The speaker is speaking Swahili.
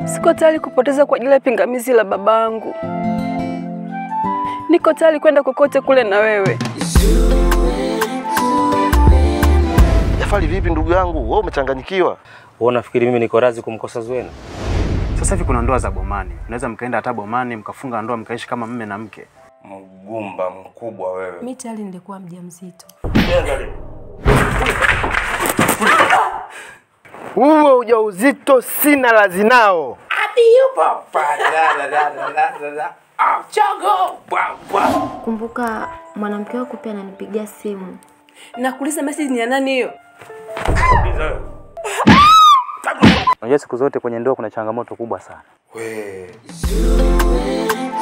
Siko tayari kupoteza kwa ajili ya pingamizi la babangu. Niko tayari kwenda kokote kule na wewe. Jafari, vipi ndugu yangu, wewe umechanganyikiwa? Wewe unafikiri mimi niko razi kumkosa Zuena? Sasa hivi kuna ndoa za bomani, mnaweza mkaenda hata bomani mkafunga ndoa mkaishi kama mme na mke. Mgumba mkubwa wewe. Mi tayari nilikuwa mjamzito. Huo ujauzito sina lazi nao. Kumbuka mwanamke wako pia ananipigia simu. Nakuuliza message ni ya nani hiyo? Unajua siku zote kwenye ndoa kuna changamoto kubwa sana. We.